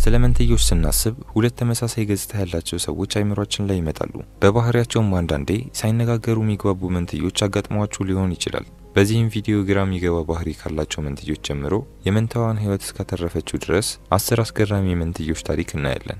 ስለ መንትዮች ስናስብ ሁለት ተመሳሳይ ገጽታ ያላቸው ሰዎች አይምሯችን ላይ ይመጣሉ። በባህሪያቸውም አንዳንዴ ሳይነጋገሩ የሚግባቡ መንትዮች አጋጥሟችሁ ሊሆን ይችላል። በዚህም ቪዲዮ ግራ የሚገባ ባህሪ ካላቸው መንትዮች ጀምሮ የመንታዋን ሕይወት እስካተረፈችው ድረስ አስር አስገራሚ የመንትዮች ታሪክ እናያለን።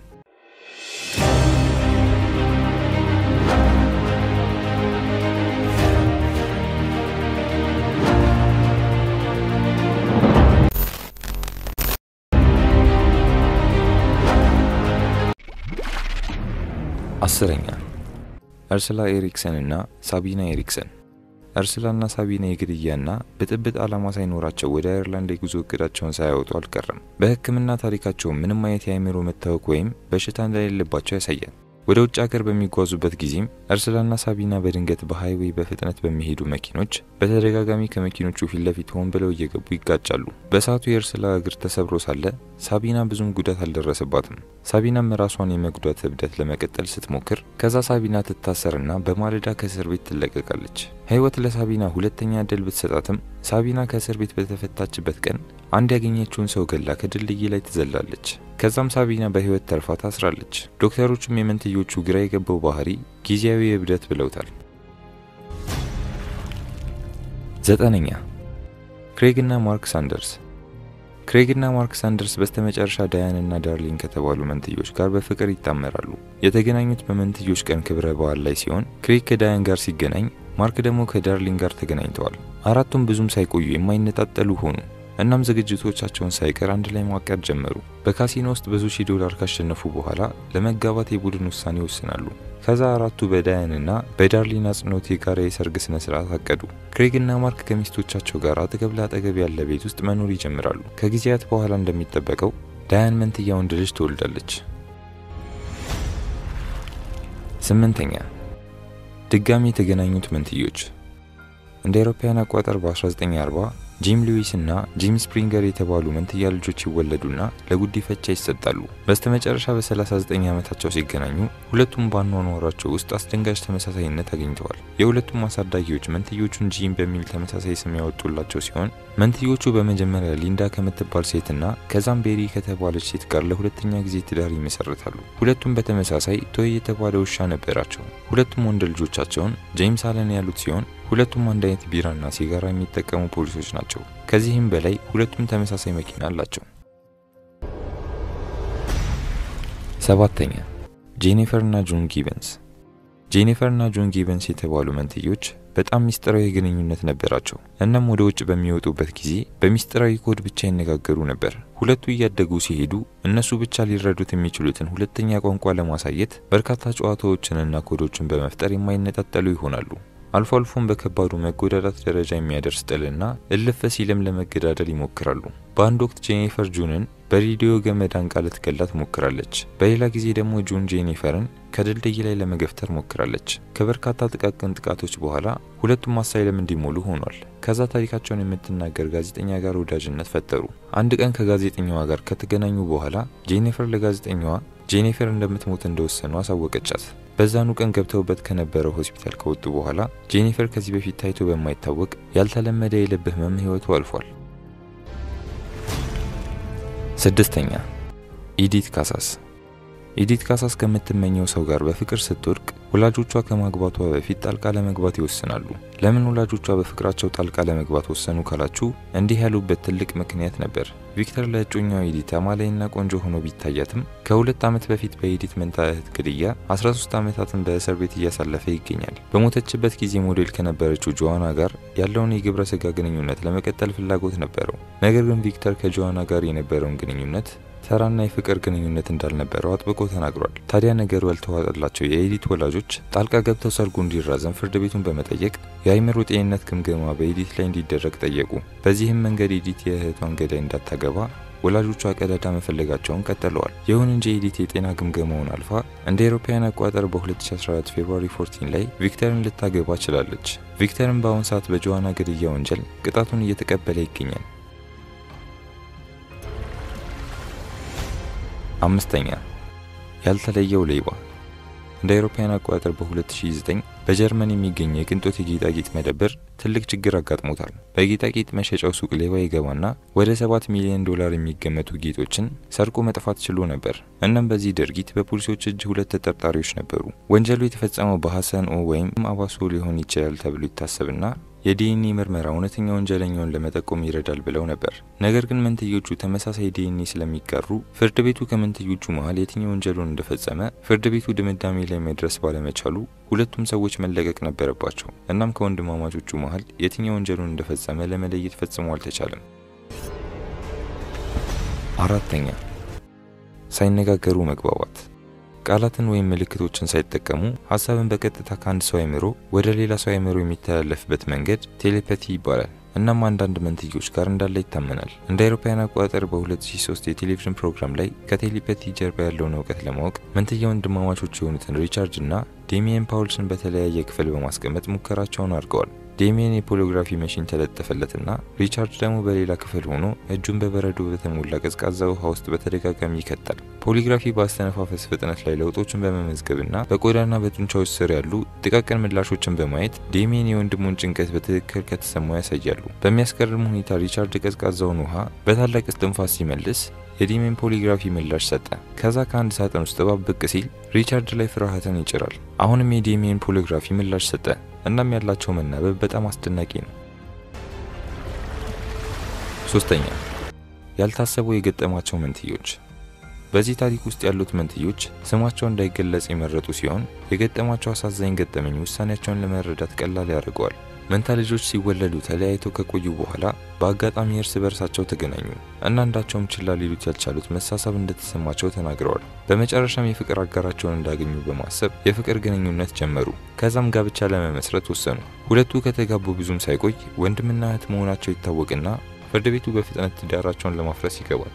አስረኛ እርስላ ኤሪክሰን እና ሳቢና ኤሪክሰን። እርስላና ሳቢና የግድያና ብጥብጥ ዓላማ ሳይኖራቸው ወደ አየርላንድ የጉዞ እቅዳቸውን ሳያወጡ አልቀረም። በሕክምና ታሪካቸው ምንም አይነት የአእምሮ መታወክ ወይም በሽታ እንደሌለባቸው ያሳያል። ወደ ውጭ ሀገር በሚጓዙበት ጊዜም እርስላና ሳቢና በድንገት በሃይዌይ በፍጥነት በሚሄዱ መኪኖች በተደጋጋሚ ከመኪኖቹ ፊት ለፊት ሆን ብለው እየገቡ ይጋጫሉ። በሰዓቱ የእርስላ እግር ተሰብሮ ሳለ ሳቢና ብዙም ጉዳት አልደረሰባትም። ሳቢናም ራሷን የመጉዳት እብደት ለመቀጠል ስትሞክር ከዛ ሳቢና ትታሰርና በማለዳ ከእስር ቤት ትለቀቃለች። ህይወት ለሳቢና ሁለተኛ እድል ብትሰጣትም ሳቢና ከእስር ቤት በተፈታችበት ቀን አንድ ያገኘችውን ሰው ገላ ከድልድይ ላይ ትዘላለች። ከዛም ሳቢና በህይወት ተርፋ ታስራለች። ዶክተሮቹም የመንትዮቹ ግራ የገባው ባህሪ ጊዜያዊ እብደት ብለውታል። ዘጠነኛ ክሬግና ማርክ ሳንደርስ። ክሬግና ማርክ ሳንደርስ በስተመጨረሻ ዳያንና ዳርሊን ከተባሉ መንትዮች ጋር በፍቅር ይጣመራሉ። የተገናኙት በመንትዮች ቀን ክብረ በዓል ላይ ሲሆን ክሬግ ከዳያን ጋር ሲገናኝ፣ ማርክ ደግሞ ከዳርሊን ጋር ተገናኝተዋል። አራቱም ብዙም ሳይቆዩ የማይነጣጠሉ ሆኑ። እናም ዝግጅቶቻቸውን ሳይቀር አንድ ላይ ማቀድ ጀመሩ። በካሲኖ ውስጥ ብዙ ሺህ ዶላር ካሸነፉ በኋላ ለመጋባት የቡድን ውሳኔ ይወስናሉ። ከዛ አራቱ በዳያንና በዳርሊን አጽንኦት የጋራ የሰርግ ስነ ስርዓት አቀዱ። ክሬግና ማርክ ከሚስቶቻቸው ጋር አጠገብ ለአጠገብ ያለ ቤት ውስጥ መኖር ይጀምራሉ። ከጊዜያት በኋላ እንደሚጠበቀው ዳያን መንትያ ወንድ ልጅ ትወልዳለች። ስምንተኛ ድጋሚ የተገናኙት መንትዮች እንደ አውሮፓውያን አቆጣጠር በ1940 ጂም ሉዊስ እና ጂም ስፕሪንገር የተባሉ መንትያ ልጆች ይወለዱና ለጉዲፈቻ ይሰጣሉ። በስተመጨረሻ በ39 ዓመታቸው ሲገናኙ ሁለቱም ባኗኗራቸው ውስጥ አስደንጋጭ ተመሳሳይነት አግኝተዋል። የሁለቱም አሳዳጊዎች መንትዮቹን ጂም በሚል ተመሳሳይ ስም ያወጡላቸው ሲሆን መንትዮቹ በመጀመሪያ ሊንዳ ከምትባል ሴትና ከዛም ቤሪ ከተባለች ሴት ጋር ለሁለተኛ ጊዜ ትዳር ይመሰርታሉ። ሁለቱም በተመሳሳይ ቶይ የተባለ ውሻ ነበራቸው። ሁለቱም ወንድ ልጆቻቸውን ጄምስ አለን ያሉት ሲሆን ሁለቱም አንድ አይነት ቢራና ሲጋራ የሚጠቀሙ ፖሊሶች ናቸው። ከዚህም በላይ ሁለቱም ተመሳሳይ መኪና አላቸው። ሰባተኛ ጄኒፈር እና ጆን ጊቨንስ። ጄኒፈር እና ጆን ጊቨንስ የተባሉ መንትዮች በጣም ሚስጥራዊ ግንኙነት ነበራቸው። እናም ወደ ውጭ በሚወጡበት ጊዜ በሚስጥራዊ ኮድ ብቻ ይነጋገሩ ነበር። ሁለቱ እያደጉ ሲሄዱ እነሱ ብቻ ሊረዱት የሚችሉትን ሁለተኛ ቋንቋ ለማሳየት በርካታ ጨዋታዎችንና ኮዶችን በመፍጠር የማይነጣጠሉ ይሆናሉ። አልፎ አልፎም በከባዱ መጎዳዳት ደረጃ የሚያደርስ ጥልና እልፍ ሲልም ለመገዳደል ይሞክራሉ። በአንድ ወቅት ጄኒፈር ጁንን በሬዲዮ ገመድ አንቃ ልትገላት ሞክራለች። በሌላ ጊዜ ደግሞ ጁን ጄኒፈርን ከድልድይ ላይ ለመገፍተር ሞክራለች። ከበርካታ ጥቃቅን ጥቃቶች በኋላ ሁለቱም አሳይለም እንዲሞሉ ሆኗል። ከዛ ታሪካቸውን የምትናገር ጋዜጠኛ ጋር ወዳጅነት ፈጠሩ። አንድ ቀን ከጋዜጠኛዋ ጋር ከተገናኙ በኋላ ጄኒፈር ለጋዜጠኛዋ ጄኒፈር እንደምትሞት እንደወሰኑ አሳወቀቻት። በዛኑ ቀን ገብተውበት ከነበረው ሆስፒታል ከወጡ በኋላ ጄኒፈር ከዚህ በፊት ታይቶ በማይታወቅ ያልተለመደ የልብ ህመም ህይወቱ አልፏል። ስድስተኛ ኢዲት ካሳስ። ኢዲት ካሳስ ከምትመኘው ሰው ጋር በፍቅር ስትወድቅ ወላጆቿ ከማግባቷ በፊት ጣልቃ ለመግባት ይወስናሉ። ለምን ወላጆቿ በፍቅራቸው ጣልቃ ለመግባት ወሰኑ ካላችሁ እንዲህ ያሉበት ትልቅ ምክንያት ነበር። ቪክተር ለእጮኛው ኤዲት አማላይና ቆንጆ ሆኖ ቢታያትም ከሁለት ዓመት በፊት በኤዲት መንታ እህት ግድያ 13 ዓመታትን በእስር ቤት እያሳለፈ ይገኛል። በሞተችበት ጊዜ ሞዴል ከነበረችው ጆዋና ጋር ያለውን የግብረ ስጋ ግንኙነት ለመቀጠል ፍላጎት ነበረው። ነገር ግን ቪክተር ከጆዋና ጋር የነበረውን ግንኙነት ተራና የፍቅር ግንኙነት እንዳልነበረው አጥብቆ ተናግሯል። ታዲያ ነገሩ ያልተዋጠላቸው የኤዲት ወላጆች ጣልቃ ገብተው ሰርጉ እንዲራዘም ፍርድ ቤቱን በመጠየቅ የአይምሮ ጤንነት ግምገማ በኤዲት ላይ እንዲደረግ ጠየቁ። በዚህም መንገድ ኤዲት የእህቷን ገዳይ እንዳታገባ ወላጆቿ ቀዳዳ መፈለጋቸውን ቀጥለዋል። ይሁን እንጂ ኤዲት የጤና ግምገማውን አልፋ እንደ አውሮፓውያን አቆጣጠር በ2014 ፌብሩዋሪ 14 ላይ ቪክተርን ልታገባ ችላለች። ቪክተርን በአሁን ሰዓት በጆዋና ግድያ ወንጀል ቅጣቱን እየተቀበለ ይገኛል። አምስተኛ ያልተለየው ሌባ። እንደ አውሮፓውያን አቆጣጠር በ2009 በጀርመን የሚገኝ የቅንጦት የጌጣጌጥ መደብር ትልቅ ችግር አጋጥሞታል። በጌጣጌጥ መሸጫው ሱቅ ሌባ ይገባና ወደ 7 ሚሊዮን ዶላር የሚገመቱ ጌጦችን ሰርቆ መጥፋት ችሎ ነበር። እናም በዚህ ድርጊት በፖሊሶች እጅ ሁለት ተጠርጣሪዎች ነበሩ። ወንጀሉ የተፈጸመው በሐሰን ኦ ወይም አባሶ ሊሆን ይችላል ተብሎ ይታሰብና የዲኤንኤ ምርመራ እውነተኛ ወንጀለኛውን ለመጠቆም ይረዳል ብለው ነበር። ነገር ግን መንትዮቹ ተመሳሳይ ዲኤንኤ ስለሚጋሩ ፍርድ ቤቱ ከመንትዮቹ መሀል የትኛው ወንጀሉን እንደፈጸመ ፍርድ ቤቱ ድምዳሜ ላይ መድረስ ባለመቻሉ ሁለቱም ሰዎች መለቀቅ ነበረባቸው። እናም ከወንድማማቾቹ መሀል የትኛው ወንጀሉን እንደፈጸመ ለመለየት ፈጽሞ አልተቻለም። አራተኛ ሳይነጋገሩ መግባባት ቃላትን ወይም ምልክቶችን ሳይጠቀሙ ሀሳብን በቀጥታ ከአንድ ሰው አይምሮ ወደ ሌላ ሰው አይምሮ የሚተላለፍበት መንገድ ቴሌፓቲ ይባላል። እናም አንዳንድ መንትዮች ጋር እንዳለ ይታመናል። እንደ አውሮፓውያን አቆጣጠር በ2003 የቴሌቪዥን ፕሮግራም ላይ ከቴሌፓቲ ጀርባ ያለውን እውቀት ለማወቅ መንትያ ወንድማማቾች የሆኑትን ሪቻርድ እና ዴሚየን ፓውልስን በተለያየ ክፍል በማስቀመጥ ሙከራቸውን አድርገዋል። ዴሚየን የፖሊግራፊ መሽን ተለጠፈለትና ሪቻርድ ደግሞ በሌላ ክፍል ሆኖ እጁን በበረዶ በተሞላ ቀዝቃዛ ውሃ ውስጥ በተደጋጋሚ ይከታል። ፖሊግራፊ በአስተነፋፈስ ፍጥነት ላይ ለውጦችን በመመዝገብና በቆዳና በጡንቻዎች ስር ያሉ ጥቃቅን ምላሾችን በማየት ዴሚየን የወንድሙን ጭንቀት በትክክል ከተሰማው ያሳያሉ። በሚያስገርም ሁኔታ ሪቻርድ ቀዝቃዛውን ውሃ በታላቅ እስትንፋስ ሲመልስ የዴሚየን ፖሊግራፊ ምላሽ ሰጠ። ከዛ ከአንድ ሳጥን ውስጥ እባብ ብቅ ሲል ሪቻርድ ላይ ፍርሃትን ይጭራል። አሁንም የዴሚየን ፖሊግራፊ ምላሽ ሰጠ። እናም ያላቸው መናበብ በጣም አስደናቂ ነው። ሶስተኛ ያልታሰቡ የገጠማቸው መንትዮች። በዚህ ታሪክ ውስጥ ያሉት መንትዮች ስማቸው እንዳይገለጽ የመረጡ ሲሆን የገጠማቸው አሳዛኝ ገጠመኝ ውሳኔያቸውን ለመረዳት ቀላል ያደርገዋል። መንታ ልጆች ሲወለዱ ተለያይተው ከቆዩ በኋላ በአጋጣሚ እርስ በርሳቸው ተገናኙ እና አንዳቸውም ችላ ሊሉት ያልቻሉት መሳሳብ እንደተሰማቸው ተናግረዋል። በመጨረሻም የፍቅር አጋራቸውን እንዳገኙ በማሰብ የፍቅር ግንኙነት ጀመሩ። ከዛም ጋብቻ ለመመስረት ወሰኑ። ሁለቱ ከተጋቡ ብዙም ሳይቆይ ወንድምና እህት መሆናቸው ይታወቅና ፍርድ ቤቱ በፍጥነት ትዳራቸውን ለማፍረስ ይገባል።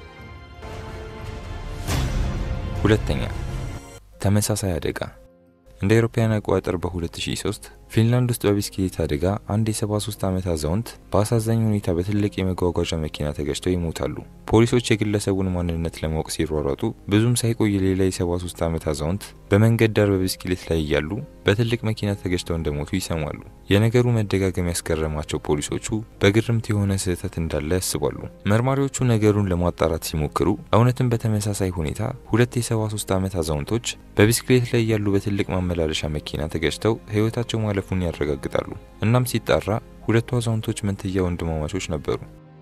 ሁለተኛ ተመሳሳይ አደጋ እንደ አውሮፓውያን አቆጣጠር በ2003 ፊንላንድ ውስጥ በቢስክሌት አደጋ አንድ የ73 ዓመት አዛውንት በአሳዛኝ ሁኔታ በትልቅ የመጓጓዣ መኪና ተገጭተው ይሞታሉ። ፖሊሶች የግለሰቡን ማንነት ለማወቅ ሲሯሯጡ ብዙም ሳይቆይ ሌላ የ73 ዓመት አዛውንት በመንገድ ዳር በቢስክሌት ላይ እያሉ በትልቅ መኪና ተገጭተው እንደሞቱ ይሰማሉ። የነገሩ መደጋገም ያስገረማቸው ፖሊሶቹ በግርምት የሆነ ስህተት እንዳለ ያስባሉ። መርማሪዎቹ ነገሩን ለማጣራት ሲሞክሩ እውነትም በተመሳሳይ ሁኔታ ሁለት የ73 ዓመት አዛውንቶች በቢስክሌት ላይ እያሉ በትልቅ ማመላለሻ መኪና ተገጭተው ሕይወታቸው ማለፉን ያረጋግጣሉ። እናም ሲጣራ ሁለቱ አዛውንቶች መንትያ ወንድማማቾች ነበሩ።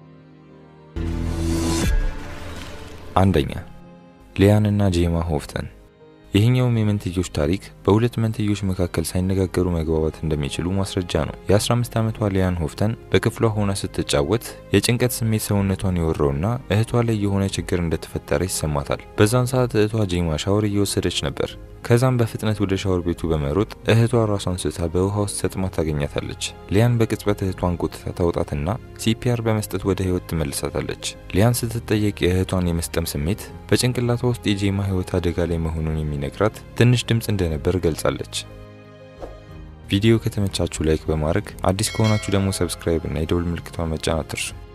አንደኛ ሊያንና ጄማ ሆፍተን። ይህኛውም የመንትዮች ታሪክ በሁለት መንትዮች መካከል ሳይነጋገሩ መግባባት እንደሚችሉ ማስረጃ ነው። የ15 ዓመቷ ሊያን ሆፍተን በክፍሏ ሆና ስትጫወት የጭንቀት ስሜት ሰውነቷን የወረውና እህቷ ላይ የሆነ ችግር እንደተፈጠረ ይሰማታል። በዛን ሰዓት እህቷ ጄማ ሻወር እየወሰደች ነበር። ከዛም በፍጥነት ወደ ሻወር ቤቱ በመሮጥ እህቷ ራሷን ስታ በውሃ ውስጥ ሰጥማ ታገኛታለች። ሊያን በቅጽበት እህቷን ጎትታ ታውጣትና ሲፒአር በመስጠት ወደ ህይወት ትመልሳታለች። ሊያን ስትጠየቅ የእህቷን የመስጠም ስሜት በጭንቅላቷ ውስጥ የጄማ ህይወት አደጋ ላይ መሆኑን የሚነግራት ትንሽ ድምፅ እንደነበር ገልጻለች። ቪዲዮ ከተመቻችሁ ላይክ በማድረግ አዲስ ከሆናችሁ ደግሞ ሰብስክራይብ እና የደውል ምልክቷን መጫን አትርሱ።